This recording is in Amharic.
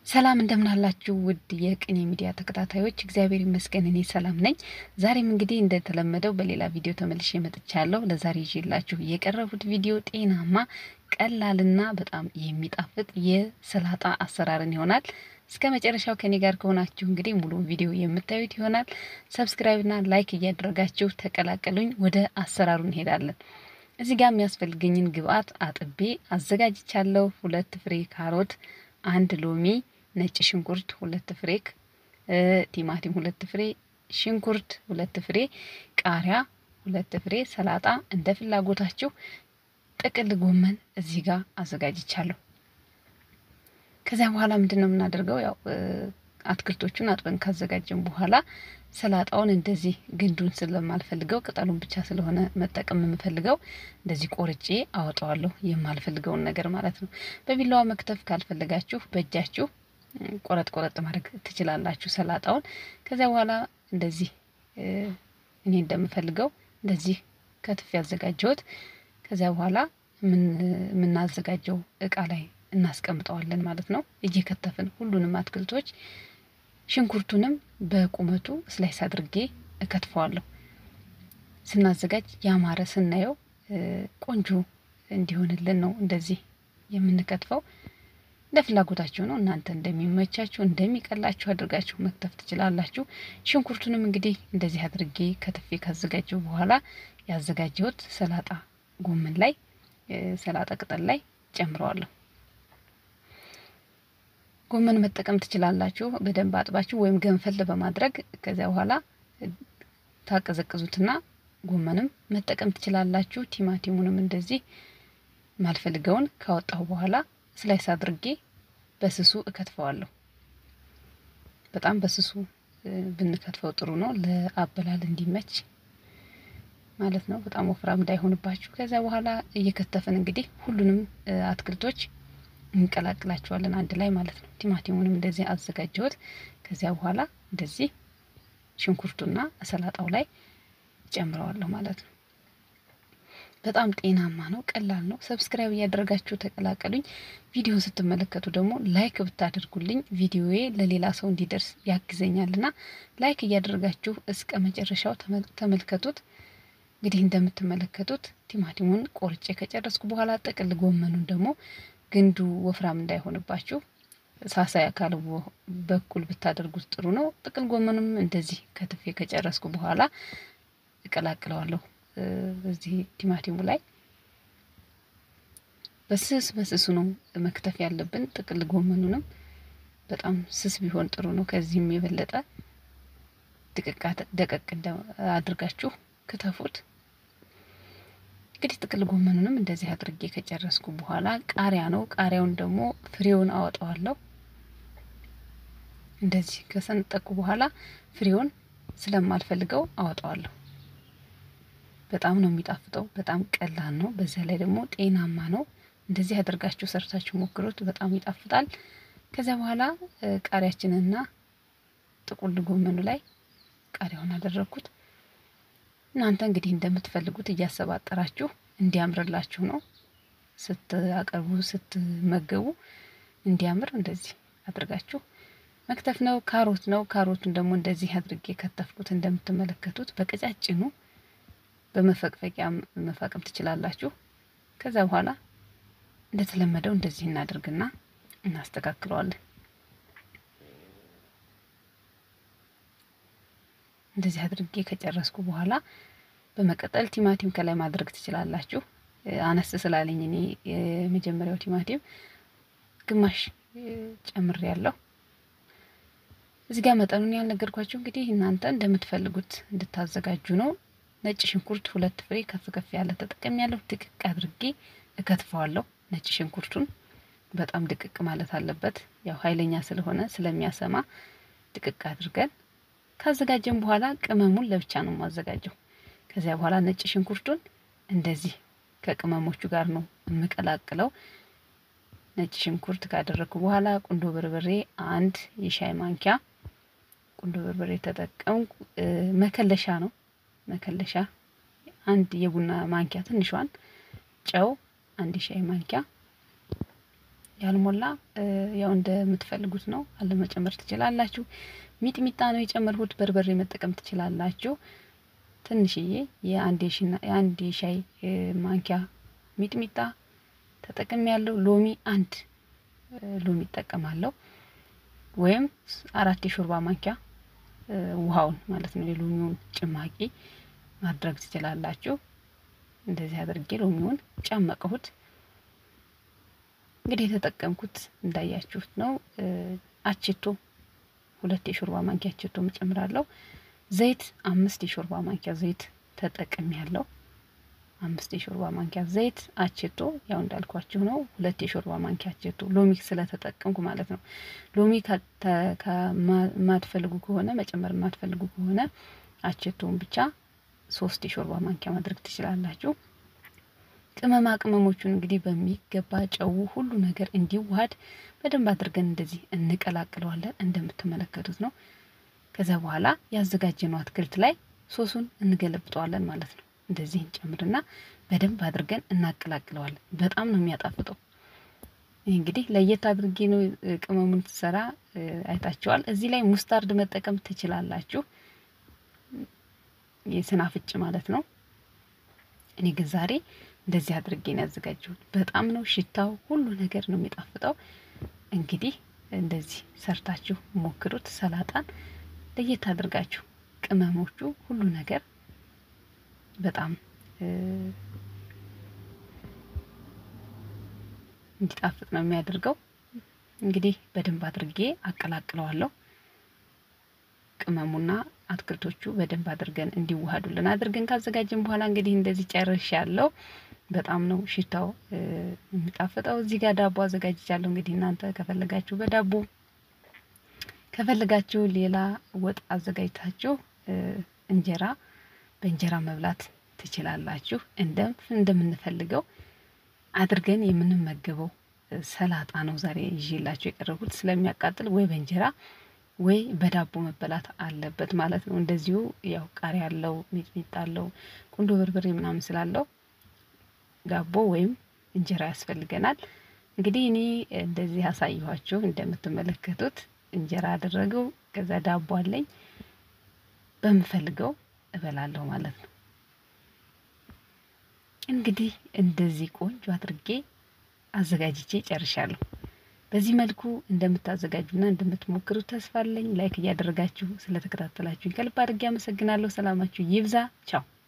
ሰላም እንደምናላችሁ ውድ የቅኔ ሚዲያ ተከታታዮች፣ እግዚአብሔር ይመስገን እኔ ሰላም ነኝ። ዛሬም እንግዲህ እንደተለመደው በሌላ ቪዲዮ ተመልሼ መጥቻለሁ። ለዛሬ ይዤላችሁ የቀረቡት ቪዲዮ ጤናማ ቀላልና በጣም የሚጣፍጥ የሰላጣ አሰራርን ይሆናል። እስከ መጨረሻው ከኔ ጋር ከሆናችሁ እንግዲህ ሙሉ ቪዲዮ የምታዩት ይሆናል። ሰብስክራይብና ላይክ እያደረጋችሁ ተቀላቀሉኝ። ወደ አሰራሩ እንሄዳለን። እዚህ ጋር የሚያስፈልገኝን ግብአት አጥቤ አዘጋጅቻለሁ። ሁለት ፍሬ ካሮት፣ አንድ ሎሚ ነጭ ሽንኩርት ሁለት ፍሬ፣ ቲማቲም ሁለት ፍሬ፣ ሽንኩርት ሁለት ፍሬ፣ ቃሪያ ሁለት ፍሬ፣ ሰላጣ እንደ ፍላጎታችሁ፣ ጥቅል ጎመን እዚህ ጋር አዘጋጅቻለሁ። ከዚያ በኋላ ምንድን ነው የምናደርገው? ያው አትክልቶቹን አጥበን ካዘጋጀን በኋላ ሰላጣውን እንደዚህ ግንዱን ስለማልፈልገው ቅጠሉን ብቻ ስለሆነ መጠቀም የምፈልገው እንደዚህ ቆርጬ አወጣዋለሁ። የማልፈልገውን ነገር ማለት ነው። በቢላዋ መክተፍ ካልፈለጋችሁ በእጃችሁ ቆረጥ ቆረጥ ማድረግ ትችላላችሁ ሰላጣውን። ከዚያ በኋላ እንደዚህ እኔ እንደምፈልገው እንደዚህ ከትፍ ያዘጋጀሁት። ከዚያ በኋላ የምናዘጋጀው እቃ ላይ እናስቀምጠዋለን ማለት ነው። እየከተፍን ሁሉንም አትክልቶች ሽንኩርቱንም በቁመቱ ስላይስ አድርጌ እከትፈዋለሁ። ስናዘጋጅ ያማረ ስናየው ቆንጆ እንዲሆንልን ነው እንደዚህ የምንከትፈው። እንደ ፍላጎታችሁ ነው። እናንተ እንደሚመቻችሁ እንደሚቀላችሁ አድርጋችሁ መክተፍ ትችላላችሁ። ሽንኩርቱንም እንግዲህ እንደዚህ አድርጌ ከትፌ ካዘጋጀው በኋላ ያዘጋጀሁት ሰላጣ ጎመን ላይ ሰላጣ ቅጠል ላይ ጨምረዋለሁ። ጎመን መጠቀም ትችላላችሁ። በደንብ አጥባችሁ ወይም ገንፈል በማድረግ ከዚያ በኋላ ታቀዘቅዙትና ጎመንም መጠቀም ትችላላችሁ። ቲማቲሙንም እንደዚህ ማልፈልገውን ካወጣሁ በኋላ ስላይስ አድርጌ በስሱ እከትፈዋለሁ። በጣም በስሱ ብንከትፈው ጥሩ ነው፣ ለአበላል እንዲመች ማለት ነው። በጣም ወፍራም እንዳይሆንባችሁ። ከዚያ በኋላ እየከተፍን እንግዲህ ሁሉንም አትክልቶች እንቀላቅላቸዋለን አንድ ላይ ማለት ነው። ቲማቲሙንም እንደዚህ አዘጋጀሁት። ከዚያ በኋላ እንደዚህ ሽንኩርቱና ሰላጣው ላይ ጨምረዋለሁ ማለት ነው። በጣም ጤናማ ነው፣ ቀላል ነው። ሰብስክራይብ እያደረጋችሁ ተቀላቀሉኝ። ቪዲዮን ስትመለከቱ ደግሞ ላይክ ብታደርጉልኝ ቪዲዮዬ ለሌላ ሰው እንዲደርስ ያግዘኛልና ላይክ እያደረጋችሁ እስከ መጨረሻው ተመልከቱት። እንግዲህ እንደምትመለከቱት ቲማቲሙን ቆርጬ ከጨረስኩ በኋላ ጥቅል ጎመኑን ደግሞ ግንዱ ወፍራም እንዳይሆንባችሁ ሳሳ ያካል በኩል ብታደርጉት ጥሩ ነው። ጥቅል ጎመኑም እንደዚህ ከትፌ ከጨረስኩ በኋላ እቀላቅለዋለሁ እዚህ ቲማቲሙ ላይ በስስ በስሱ ነው መክተፍ ያለብን። ጥቅል ጎመኑንም በጣም ስስ ቢሆን ጥሩ ነው። ከዚህም የበለጠ ደቀቅ አድርጋችሁ ክተፉት። እንግዲህ ጥቅል ጎመኑንም እንደዚህ አድርጌ ከጨረስኩ በኋላ ቃሪያ ነው። ቃሪያውን ደግሞ ፍሬውን አወጣዋለሁ። እንደዚህ ከሰነጠቁ በኋላ ፍሬውን ስለማልፈልገው አወጣዋለሁ። በጣም ነው የሚጣፍጠው። በጣም ቀላል ነው። በዚያ ላይ ደግሞ ጤናማ ነው። እንደዚህ አድርጋችሁ ሰርታችሁ ሞክሩት። በጣም ይጣፍጣል። ከዚያ በኋላ ቃሪያችንና ጥቁል ጎመኑ ላይ ቃሪያውን አደረግኩት። እናንተ እንግዲህ እንደምትፈልጉት እያሰባጠራችሁ እንዲያምርላችሁ ነው ስትአቀርቡ ስትመገቡ እንዲያምር እንደዚህ አድርጋችሁ መክተፍ ነው። ካሮት ነው። ካሮቱን ደግሞ እንደዚህ አድርጌ ከተፍኩት። እንደምትመለከቱት በቀጫጭኑ በመፈቅፈቂያ መፋቅም ትችላላችሁ። ከዛ በኋላ እንደተለመደው እንደዚህ እናደርግና እናስተካክለዋለን። እንደዚህ አድርጌ ከጨረስኩ በኋላ በመቀጠል ቲማቲም ከላይ ማድረግ ትችላላችሁ። አነስ ስላለኝ እኔ የመጀመሪያው ቲማቲም ግማሽ ጨምር ያለው እዚህ ጋር መጠኑን ያልነገርኳችሁ እንግዲህ እናንተ እንደምትፈልጉት እንድታዘጋጁ ነው። ነጭ ሽንኩርት ሁለት ፍሬ ከፍ ከፍ ያለ ተጠቀም ያለሁ ድቅቅ አድርጌ እከትፈዋለሁ። ነጭ ሽንኩርቱን በጣም ድቅቅ ማለት አለበት። ያው ኃይለኛ ስለሆነ ስለሚያሰማ ድቅቅ አድርገን ካዘጋጀን በኋላ ቅመሙን ለብቻ ነው የማዘጋጀው። ከዚያ በኋላ ነጭ ሽንኩርቱን እንደዚህ ከቅመሞቹ ጋር ነው የምቀላቅለው። ነጭ ሽንኩርት ካደረግኩ በኋላ ቁንዶ በርበሬ አንድ የሻይ ማንኪያ ቁንዶ በርበሬ ተጠቀምኩ። መከለሻ ነው መከለሻ አንድ የቡና ማንኪያ ትንሿን፣ ጨው አንድ የሻይ ማንኪያ ያልሞላ ያው እንደምትፈልጉት ነው አለ መጨመር ትችላላችሁ። ሚጥሚጣ ነው የጨመርሁት። በርበሬ መጠቀም ትችላላችሁ። ትንሽዬ የአንድ የሻይ ማንኪያ ሚጥሚጣ ተጠቅም ያለው ሎሚ አንድ ሎሚ እጠቀማለሁ ወይም አራት የሾርባ ማንኪያ ውሃውን ማለት ነው የሎሚውን ጭማቂ ማድረግ ትችላላችሁ። እንደዚህ አድርጌ ሎሚውን ጨመቅሁት። እንግዲህ የተጠቀምኩት እንዳያችሁት ነው። አችቶ ሁለት የሾርባ ማንኪያ አችቶ እጨምራለሁ። ዘይት አምስት የሾርባ ማንኪያ ዘይት ተጠቅም ያለው አምስት የሾርባ ማንኪያ ዘይት አችቶ ያው እንዳልኳችሁ ነው። ሁለት የሾርባ ማንኪያ አችቶ ሎሚ ስለተጠቀምኩ ማለት ነው። ሎሚ ከማትፈልጉ ከሆነ መጨመር የማትፈልጉ ከሆነ አችቶውን ብቻ ሶስት የሾርባ ማንኪያ ማድረግ ትችላላችሁ። ቅመማ ቅመሞቹን እንግዲህ በሚገባ ጨው፣ ሁሉ ነገር እንዲዋሃድ በደንብ አድርገን እንደዚህ እንቀላቅለዋለን። እንደምትመለከቱት ነው። ከዛ በኋላ ያዘጋጀነው አትክልት ላይ ሶሱን እንገለብጠዋለን ማለት ነው። እንደዚህ እንጨምርና በደንብ አድርገን እናቀላቅለዋለን። በጣም ነው የሚያጣፍጠው። ይህ እንግዲህ ለየት አድርጌ ነው ቅመሙን ትሰራ አይታችኋል። እዚህ ላይ ሙስታርድ መጠቀም ትችላላችሁ፣ የስናፍጭ ማለት ነው። እኔ ግን ዛሬ እንደዚህ አድርጌ ነው ያዘጋጀሁት። በጣም ነው ሽታው፣ ሁሉ ነገር ነው የሚጣፍጠው። እንግዲህ እንደዚህ ሰርታችሁ ሞክሩት። ሰላጣን ለየት አድርጋችሁ ቅመሞቹ ሁሉ ነገር በጣም እንዲጣፍጥ ነው የሚያደርገው። እንግዲህ በደንብ አድርጌ አቀላቅለዋለሁ። ቅመሙና አትክልቶቹ በደንብ አድርገን እንዲዋሃዱልን አድርገን ካዘጋጀን በኋላ እንግዲህ እንደዚህ ጨርሽ ያለው በጣም ነው ሽታው የሚጣፍጠው። እዚህ ጋር ዳቦ አዘጋጅቻለሁ። እንግዲህ እናንተ ከፈለጋችሁ በዳቦ ከፈለጋችሁ ሌላ ወጥ አዘጋጅታችሁ እንጀራ በእንጀራ መብላት ትችላላችሁ። እንደም እንደምንፈልገው አድርገን የምንመገበው ሰላጣ ነው ዛሬ ይዤላችሁ የቀረቡት። ስለሚያቃጥል ወይ በእንጀራ ወይ በዳቦ መበላት አለበት ማለት ነው። እንደዚሁ ያው ቃሪያ አለው፣ ሚጥሚጣ አለው፣ ቁንዶ በርበሬ ምናምን ስላለው ዳቦ ወይም እንጀራ ያስፈልገናል። እንግዲህ እኔ እንደዚህ ያሳየኋችሁ እንደምትመለከቱት እንጀራ አደረገው። ከዛ ዳቦ አለኝ በምፈልገው እበላለሁ ማለት ነው። እንግዲህ እንደዚህ ቆንጆ አድርጌ አዘጋጅቼ ጨርሻለሁ። በዚህ መልኩ እንደምታዘጋጁና እንደምትሞክሩ ተስፋ አለኝ። ላይክ እያደረጋችሁ ስለተከታተላችሁኝ ከልብ አድርጌ አመሰግናለሁ። ሰላማችሁ ይብዛ። ቻው